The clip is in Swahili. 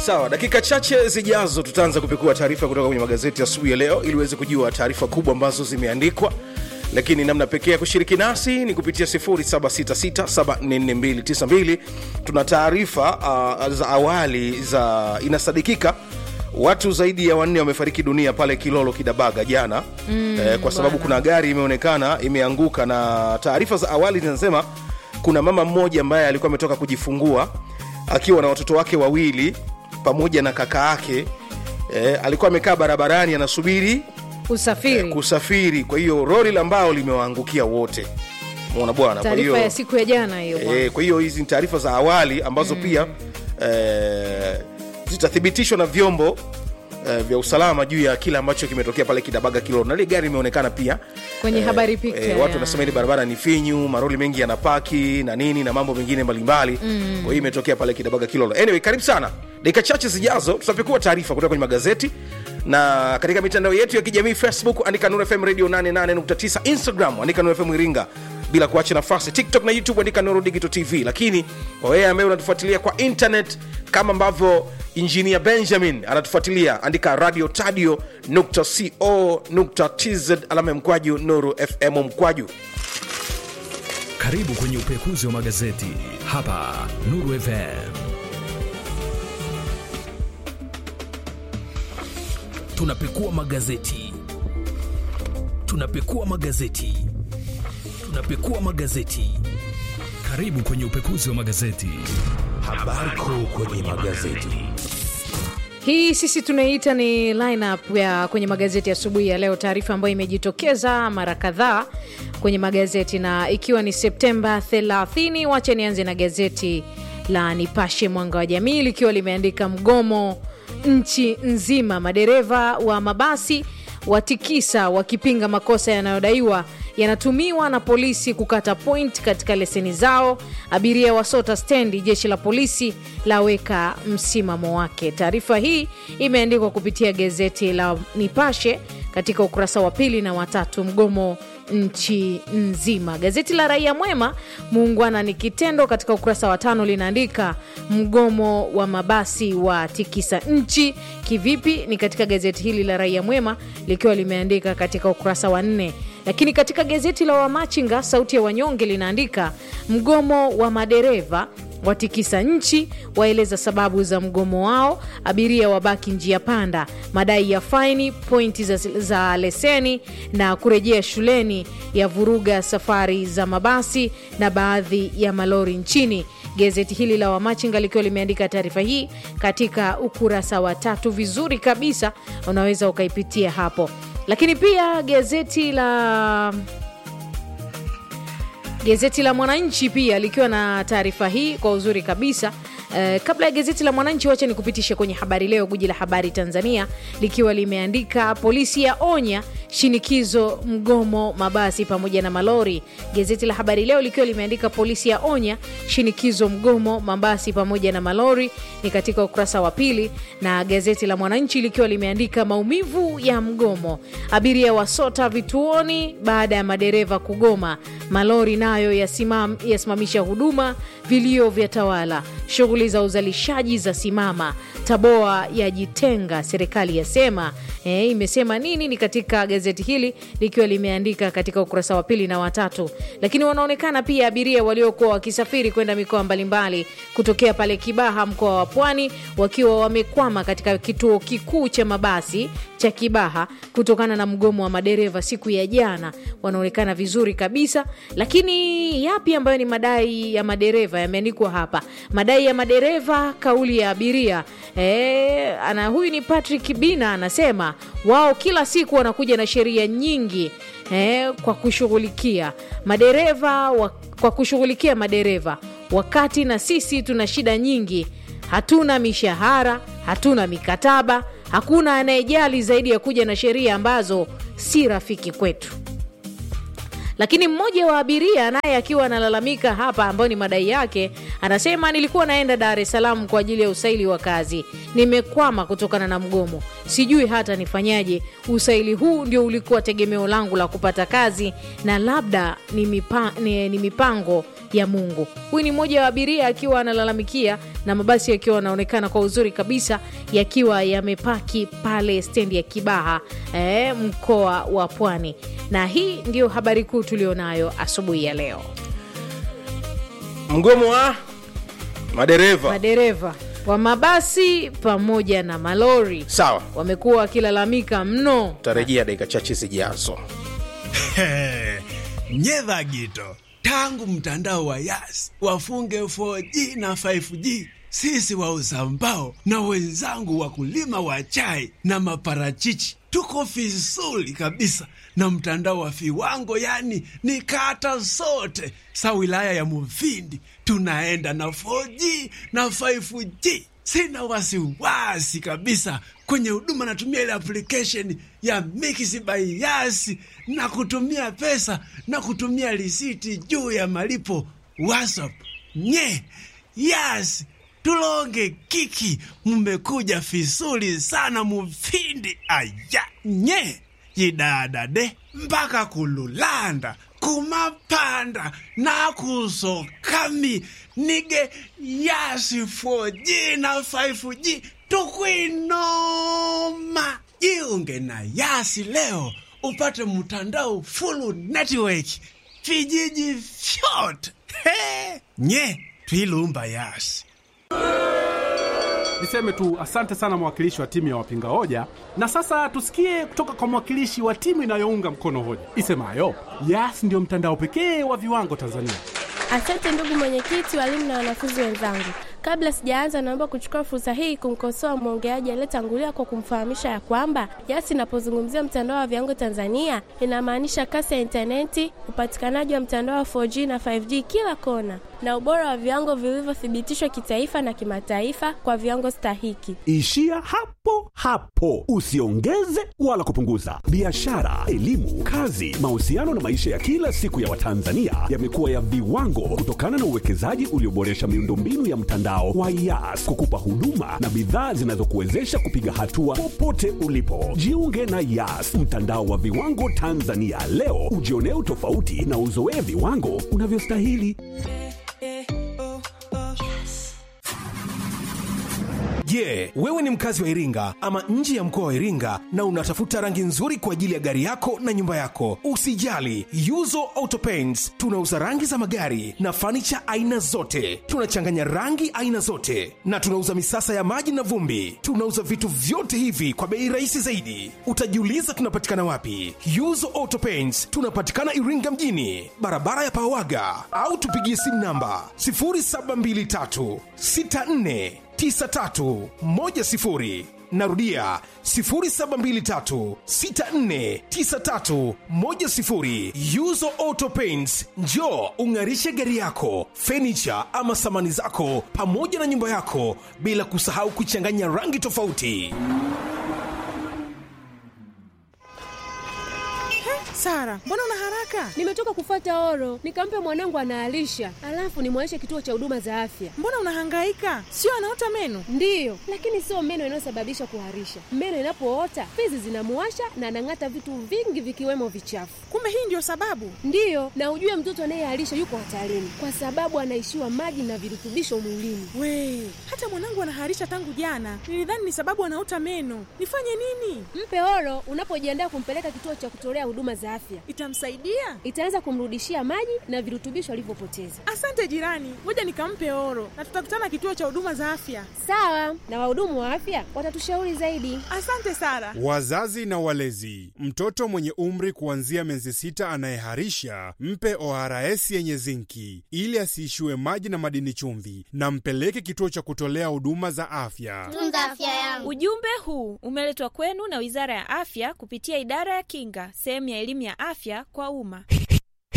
sawa dakika chache zijazo tutaanza kupekua taarifa kutoka kwenye magazeti asubuhi ya leo ili uweze kujua taarifa kubwa ambazo zimeandikwa lakini namna pekee ya kushiriki nasi ni kupitia 766744292 tuna taarifa uh, za awali za inasadikika watu zaidi ya wanne wamefariki dunia pale kilolo kidabaga jana mm, eh, kwa sababu bwana. kuna gari imeonekana imeanguka na taarifa za awali zinasema kuna mama mmoja ambaye alikuwa ametoka kujifungua akiwa na watoto wake wawili pamoja na kaka yake eh, alikuwa amekaa barabarani anasubiri usafiri kusafiri kwa hiyo roli la mbao limewaangukia wote mona bwana kwa taarifa hiyo ya siku ya jana hiyo bwana. eh, kwa hiyo hizi ni taarifa za awali ambazo mm. pia eh, zitathibitishwa na vyombo eh, vya usalama juu ya kile ambacho kimetokea pale kidabaga kilolo na ile gari imeonekana pia kwenye habari picha eh, ya- watu wanasema ile barabara ni finyu maroli mengi yanapaki na nini na mambo mengine mbalimbali mm. kwa hiyo imetokea pale kidabaga kilolo anyway karibu sana dakika chache zijazo tutapekua taarifa kutoka kwenye magazeti na katika mitandao yetu ya kijamii facebook andika Nuru fm radio 88.9 instagram andika Nuru fm iringa bila kuacha nafasi tiktok na youtube andika Nuru digital tv lakini kwa wewe ambaye unatufuatilia kwa internet kama ambavyo injinia benjamin anatufuatilia andika radio tadio nukta co nukta tz alama ya mkwaju nuru fm mkwaju Karibu kwenye upekuzi wa magazeti hapa Nuru FM. Tunapekua magazeti, tunapekua magazeti, tunapekua magazeti. Karibu kwenye upekuzi wa magazeti. Habari kuu kwenye magazeti. hii sisi tunaiita ni lineup ya kwenye magazeti asubuhi ya leo taarifa ambayo imejitokeza mara kadhaa kwenye magazeti na ikiwa ni septemba 30 wacha nianze na gazeti la nipashe mwanga wa jamii likiwa limeandika mgomo nchi nzima madereva wa mabasi watikisa wakipinga makosa yanayodaiwa yanatumiwa na polisi kukata point katika leseni zao abiria wasota stendi jeshi la polisi laweka msimamo wake taarifa hii imeandikwa kupitia gazeti la nipashe katika ukurasa wa pili na watatu mgomo nchi nzima gazeti la raia mwema muungwana ni kitendo katika ukurasa wa tano linaandika mgomo wa mabasi wa tikisa nchi kivipi ni katika gazeti hili la raia mwema likiwa limeandika katika ukurasa wa nne lakini katika gazeti la wamachinga sauti ya wanyonge linaandika mgomo wa madereva watikisa nchi waeleza sababu za mgomo wao abiria wabaki njia panda madai ya faini pointi za, za leseni na kurejea shuleni ya vuruga safari za mabasi na baadhi ya malori nchini gazeti hili la wamachinga likiwa limeandika taarifa hii katika ukurasa wa tatu vizuri kabisa unaweza ukaipitia hapo lakini pia gazeti la gazeti la mwananchi pia likiwa na taarifa hii kwa uzuri kabisa Uh, kabla ya gazeti la mwananchi wacha ni kupitisha kwenye habari leo guji la habari tanzania likiwa limeandika polisi ya onya shinikizo mgomo mabasi pamoja na malori gazeti la habari leo likiwa limeandika polisi ya onya shinikizo mgomo mabasi pamoja na malori ni katika ukurasa wa pili na gazeti la mwananchi likiwa limeandika maumivu ya mgomo abiria wasota vituoni baada ya madereva kugoma malori nayo yasimam, yasimamisha huduma vilio vya tawala shughuli za uzalishaji za simama taboa yajitenga serikali yasema e, imesema nini ni katika gazeti hili likiwa limeandika katika ukurasa wa pili na watatu lakini wanaonekana pia abiria waliokuwa wakisafiri kwenda mikoa mbalimbali kutokea pale kibaha mkoa wa pwani wakiwa wamekwama katika kituo kikuu cha mabasi cha kibaha kutokana na mgomo wa madereva siku ya jana wanaonekana vizuri kabisa lakini yapi ambayo ni madai ya madereva yameandikwa hapa madai ya madereva kauli ya abiria e, ana huyu ni patrick bina anasema wao kila siku wanakuja na sheria nyingi e, kwa kushughulikia madereva wa, kwa kushughulikia madereva wakati na sisi tuna shida nyingi hatuna mishahara hatuna mikataba hakuna anayejali zaidi ya kuja na sheria ambazo si rafiki kwetu lakini mmoja wa abiria naye akiwa analalamika hapa ambayo ni madai yake anasema nilikuwa naenda dar es salaam kwa ajili ya usaili wa kazi nimekwama kutokana na mgomo sijui hata nifanyaje usaili huu ndio ulikuwa tegemeo langu la kupata kazi na labda ni, mipa, ni, ni mipango ya Mungu. Huyu ni mmoja wa abiria akiwa analalamikia na mabasi yakiwa yanaonekana kwa uzuri kabisa yakiwa yamepaki pale stendi ya Kibaha eh, mkoa wa Pwani, na hii ndio habari kuu tulionayo asubuhi ya leo. mgomo wa madereva Madereva wa mabasi pamoja na malori sawa wamekuwa wakilalamika mno. tarejea dakika chache zijazo nyedha gito tangu mtandao wa yas wafunge 4G na 5G sisi wauza mbao na wenzangu wakulima wa chai na maparachichi tuko vizuri kabisa na mtandao wa viwango, yani ni kata zote sa wilaya ya Mufindi tunaenda na 4G na 5G. Sina wasiwasi kabisa kwenye huduma, natumia ile application ya Mix by Yas na kutumia pesa na kutumia risiti juu ya malipo WhatsApp. Nye Yas tulonge kiki, mmekuja vizuri sana Mufindi. Aya nye yidadade mpaka kululanda kumapanda nakusokami nige yasi 4G na 5G tukwinoma. Jiunge na Yasi leo upate mtandao full network vijiji vyote. He, nye twilumba Yasi. Niseme tu asante sana mwakilishi wa timu ya wapinga hoja, na sasa tusikie kutoka kwa mwakilishi wa timu inayounga mkono hoja isemayo Yas ndio mtandao pekee wa viwango Tanzania. Asante ndugu mwenyekiti, walimu na wanafunzi wenzangu. Kabla sijaanza, naomba kuchukua fursa hii kumkosoa mwongeaji aliyetangulia kwa kumfahamisha ya kwamba Yas inapozungumzia mtandao wa viwango Tanzania inamaanisha kasi ya intaneti, upatikanaji wa mtandao wa 4G na 5G kila kona, na ubora wa viwango vilivyothibitishwa kitaifa na kimataifa kwa viwango stahiki. Ishia hapo hapo, usiongeze wala kupunguza. Biashara, elimu, kazi, mahusiano na maisha ya kila siku ya Watanzania yamekuwa ya viwango kutokana na uwekezaji ulioboresha miundombinu ya mtandao wa Yas kukupa huduma na bidhaa zinazokuwezesha kupiga hatua popote ulipo. Jiunge na Yas, mtandao wa viwango Tanzania leo, ujionee utofauti na uzoee viwango unavyostahili. Je, wewe ni mkazi wa Iringa ama nje ya mkoa wa Iringa na unatafuta rangi nzuri kwa ajili ya gari yako na nyumba yako? Usijali, Yuzo Auto Paints tunauza rangi za magari na fanicha aina zote. Tunachanganya rangi aina zote na tunauza misasa ya maji na vumbi. Tunauza vitu vyote hivi kwa bei rahisi zaidi. Utajiuliza tunapatikana wapi? Yuzo Auto Paints tunapatikana Iringa mjini, barabara ya Pawaga, au tupigie simu namba 0723 64 9310 narudia 0723649310 yuzo auto paints njo ung'arishe gari yako fenicha ama samani zako pamoja na nyumba yako bila kusahau kuchanganya rangi tofauti Sara, mbona una haraka? Nimetoka kufuata oro, nikampe mwanangu anaalisha, alafu nimwaishe kituo cha huduma za afya. Mbona unahangaika? Sio anaota meno? Ndiyo, lakini sio meno inayosababisha kuharisha. Meno inapoota fizi zinamuwasha na anang'ata vitu vingi vikiwemo vichafu. Kumbe hii ndio sababu? Ndiyo, na ujue mtoto anayeharisha yuko hatarini kwa sababu anaishiwa maji na virutubisho mwilini. We, hata mwanangu anaharisha tangu jana. Nilidhani ni sababu anaota meno. Nifanye nini? Mpe oro unapojiandaa kumpeleka kituo cha kutolea huduma za afya. Itamsaidia? Itaanza kumrudishia maji na virutubisho alivyopoteza. Asante jirani, ngoja nikampe oro na tutakutana kituo cha huduma za afya. Sawa, na wahudumu wa afya watatushauri zaidi. Asante Sara. Wazazi na walezi, mtoto mwenye umri kuanzia miezi sita anayeharisha mpe ORS yenye zinki ili asiishiwe maji na madini chumvi, na mpeleke kituo cha kutolea huduma za afya. Tunza afya yangu. Ujumbe huu umeletwa kwenu na Wizara ya Afya kupitia Idara ya Kinga, sehemu ya elimu ya afya kwa umma.